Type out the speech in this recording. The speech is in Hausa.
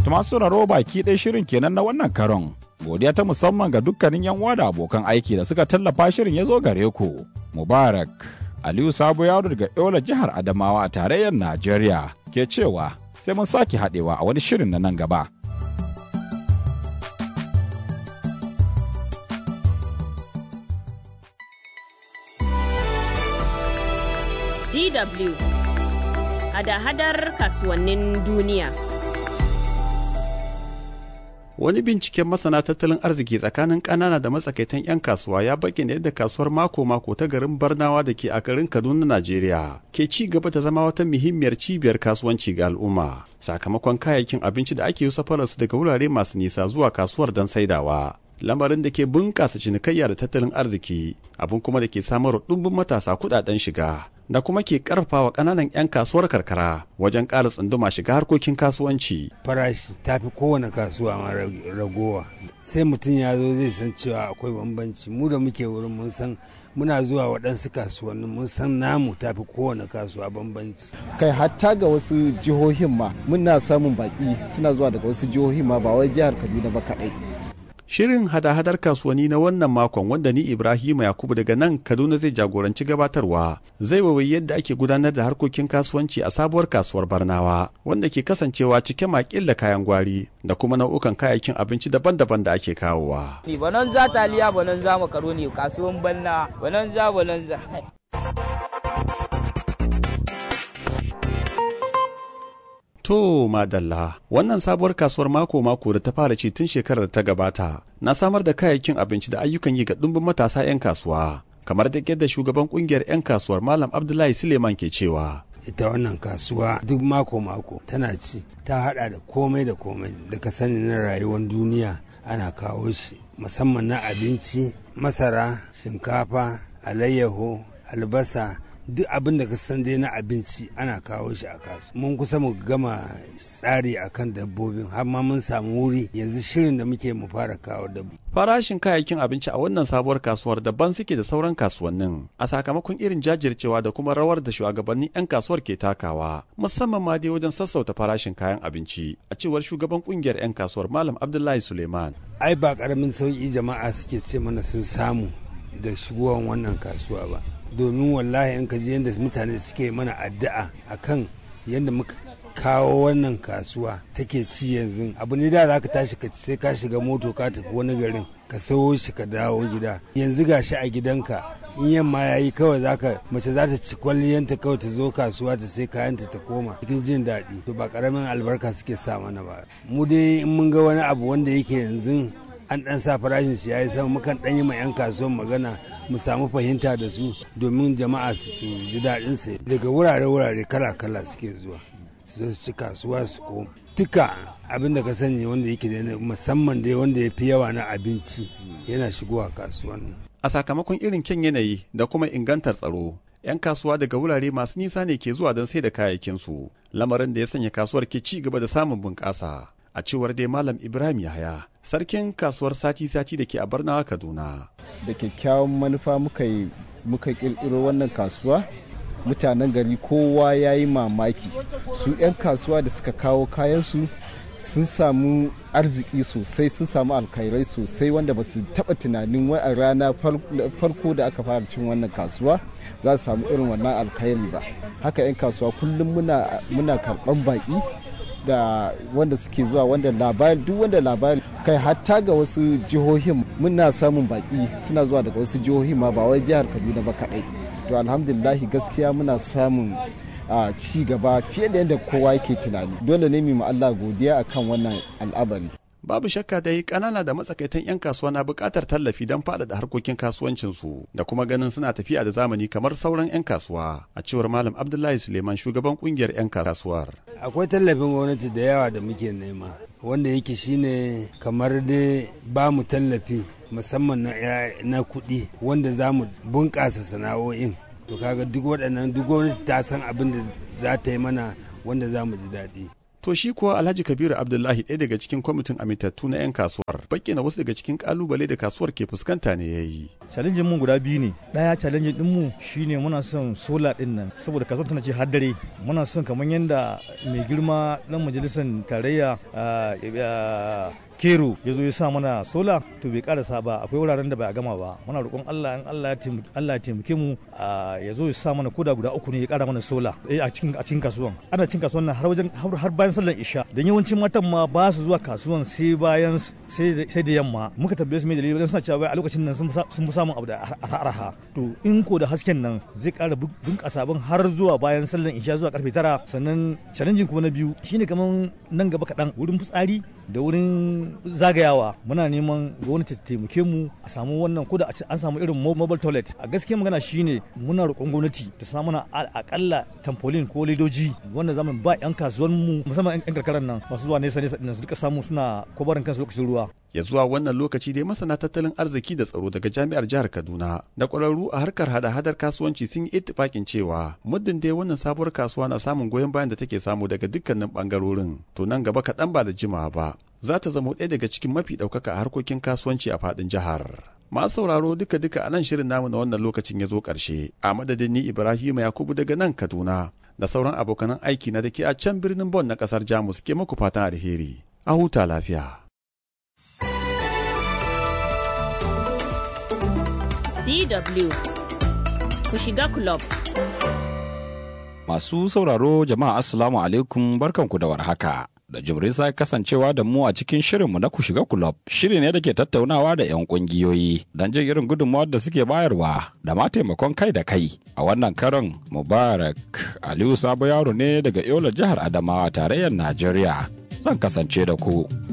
To masu sauraro baki ɗaya shirin kenan na wannan karon. Godiya ta musamman ga dukkanin yan uwa da abokan aiki da suka tallafa shirin ya zo gare ku. Mubarak Aliyu Sabo Yaro daga Yola jihar Adamawa a tarayyar Najeriya ke cewa sai mun sake haɗewa a wani shirin na nan gaba. DW hada-hadar kasuwannin duniya. Wani binciken masana tattalin arziki tsakanin ƙanana da matsakaitan 'yan kasuwa ya bayyana yadda kasuwar mako-mako ta garin Barnawa da ke a garin Kaduna, Najeriya, ke ci gaba ta zama wata muhimmiyar cibiyar kasuwanci ga al'umma. Sakamakon kayayyakin abinci da ake yi safararsu daga wurare masu nisa zuwa kasuwar don saidawa. Lamarin da ke bunƙasa cinikayya da tattalin arziki, abin kuma da ke samarwa ɗumbin matasa kuɗaɗen shiga. da kuma ke karfafa ƙananan 'yan kasuwar karkara wajen ƙara tsunduma shiga harkokin kasuwanci. Farashi ta fi kowane kasuwa ma ragowa. Sai mutum ya zo zai san cewa akwai bambanci. Mu da muke wurin mun san muna zuwa waɗansu kasuwannin mun san namu ta fi kowane kasuwa bambanci. Kai hatta ga wasu jihohin ma muna samun baƙi suna zuwa daga wasu jihohin ma ba wai jihar Kaduna ba kaɗai. Shirin hada-hadar kasuwanni na wannan makon wanda ni Ibrahim Yakubu daga nan Kaduna zai jagoranci gabatarwa zai wawayi yadda ake gudanar da harkokin kasuwanci a sabuwar kasuwar Barnawa wanda ke kasancewa cike makil da kayan gwari da kuma nau'ukan kayayyakin abinci daban-daban da ake kawowa. Banan za taliya banan za makaroni kasuwan banna banan za banan za. To madalla wannan sabuwar kasuwar mako-mako da ta fara ci tun shekarar ta gabata na samar da kayayyakin abinci da ayyukan yi ga ɗumbin matasa 'yan kasuwa kamar da yadda shugaban kungiyar 'yan kasuwar malam abdullahi suleiman ke cewa ita wannan kasuwa duk mako-mako tana ci ta hada da komai da komai da ka sani na rayuwar duniya ana kawo shi musamman na abinci masara shinkafa alayyaho albasa duk abin da ka san dai na abinci ana kawo shi a kasu mun kusa mu gama tsari akan dabbobin har ma mun samu wuri yanzu shirin da muke mu fara kawo dabbobi farashin kayayyakin abinci a wannan sabuwar kasuwar daban suke da sauran kasuwannin a sakamakon irin jajircewa da kuma rawar da shugabannin 'yan kasuwar ke takawa musamman ma dai wajen sassauta farashin kayan abinci a cewar shugaban kungiyar 'yan kasuwar malam abdullahi suleiman ai ba karamin sauki jama'a suke ce mana sun samu da shigowar wannan kasuwa ba domin wallahi in ka ji yadda mutane suke mana addu'a akan yadda muka kawo wannan kasuwa take ci yanzu abu ne da za ka tashi ka sai ka shiga moto ka tafi wani garin ka sayo shi ka dawo gida yanzu ga shi a gidanka in yamma ya yi kawai zaka mace za ta ci kwalliyanta kawai ta zo kasuwa ta sai kayanta ta koma cikin jin daɗi to ba karamin albarka suke sa mana ba mu dai in mun ga wani abu wanda yake yanzu an dan sa farashin shi yayi sama mukan dan yi ma yan kasuwan magana mu samu fahimta da su domin jama'a su ji daɗin sa daga wurare wurare kala kala suke zuwa su zo su ci kasuwa su koma duka abin da ka sani wanda yake da musamman dai wanda ya fi yawa na abinci yana shigowa kasuwan nan a sakamakon irin kyan yanayi da kuma ingantar tsaro 'yan kasuwa daga wurare masu nisa ne ke zuwa don sai da kayayyakinsu lamarin da ya sanya kasuwar ke ci gaba da samun bunƙasa a cewar dai malam ibrahim yahaya sarkin kasuwar sati-sati da ke a barnawa kaduna da kyakkyawan manufa muka yi muka kirkiro wannan kasuwa mutanen gari kowa ya yi mamaki su 'yan kasuwa da suka kawo kayansu sun samu arziki sosai sun samu alkhairai sosai wanda ba su taba tunanin wai a rana farko da aka fara cin wannan kasuwa za su samu irin wannan alkhairi ba haka 'yan kasuwa kullum muna karban baki da wanda suke zuwa wanda labari duk wanda labari kai hatta ga wasu jihohin muna samun baki suna zuwa daga wasu jihohin ma ba wai jihar kaduna ba kadai to alhamdulillahi gaskiya muna samun a ci gaba fiye da yadda kowa yake tunani dole ne mu Allah godiya akan wannan al'amari babu shakka dai kanana da matsakaitan 'yan kasuwa na buƙatar tallafi don faɗaɗa harkokin kasuwancinsu da kuma ganin suna tafiya da zamani kamar sauran 'yan kasuwa a cewar malam abdullahi suleiman shugaban ƙungiyar 'yan kasuwar akwai tallafin gwamnati da yawa da muke nema wanda yake shine kamar dai ba mu tallafi musamman na, na kuɗi wanda za mu bunƙasa sana'o'in to kaga duk waɗannan duk gwamnati ta san abin da za ta yi mana wanda za mu ji daɗi To shi kuwa Alhaji Kabiru Abdullahi ɗaya daga cikin kwamitin amintattu na 'yan kasuwar bayyana wasu daga cikin kalubale da kasuwar ke fuskanta ne ya yi. challenge mun guda biyu ne daya challenge din mu shine muna son sola din nan saboda kasuwar tana ce har dare muna son kamar yadda mai girma dan majalisar tarayya kero ya zo ya sa mana sola to bai karasa ba akwai wuraren da bai gama ba muna roƙon Allah in Allah ya taimake mu ya zo ya sa mana koda guda uku ne ya kara mana sola a cikin a cikin kasuwan ana cikin kasuwan nan har wajen har bayan sallar isha dan yawancin matan ma ba su zuwa kasuwan sai bayan sai da yamma muka tambaye su me dalili dan suna cewa a lokacin nan sun fi samun abu da araha to in ko da hasken nan zai kara bunƙasa abin har zuwa bayan sallar isha zuwa karfe tara sannan challenging kuma na biyu shine kaman nan gaba kaɗan wurin fitsari da wurin zagayawa muna neman gwamnati ta taimake mu a samu wannan ko da an samu irin mobile toilet a gaskiya magana shine muna roƙon gwamnati ta samu na akalla tampolin ko ledoji wanda zamu ba yan kasuwan mu musamman yan karkaran nan masu zuwa nesa nesa su duka samu suna kobarin kansu lokacin ruwa ya zuwa wannan lokaci dai masana tattalin arziki da tsaro daga jami'ar jihar kaduna da ƙwararru a harkar hada-hadar kasuwanci sun yi ittifakin cewa muddin dai wannan sabuwar kasuwa na samun goyon bayan da take samu daga dukkanin bangarorin to nan gaba kaɗan ba da jimawa ba za ta zama ɗaya daga cikin mafi ɗaukaka a harkokin kasuwanci a faɗin jihar. Masu sauraro duka-duka a nan shirin namu na wannan lokacin ya zo ƙarshe. A madadin ni Ibrahim Yakubu daga nan Kaduna da sauran abokanan aiki na da ke a can birnin Bon na ƙasar Jamus ke muku fatan alheri. A huta lafiya. DW ku shiga club. Masu sauraro jama'a Assalamu alaikum barkanku da warhaka. da jimrin sa kasancewa da mu a cikin shirinmu na ku shiga kulob shiri ne da ke tattaunawa da 'yan kungiyoyi don jin irin gudunmawar da suke bayarwa da ma taimakon kai da kai a wannan karon mubarak aliyu sabo yaro ne daga yola jihar adamawa tarayyar najeriya zan kasance da ku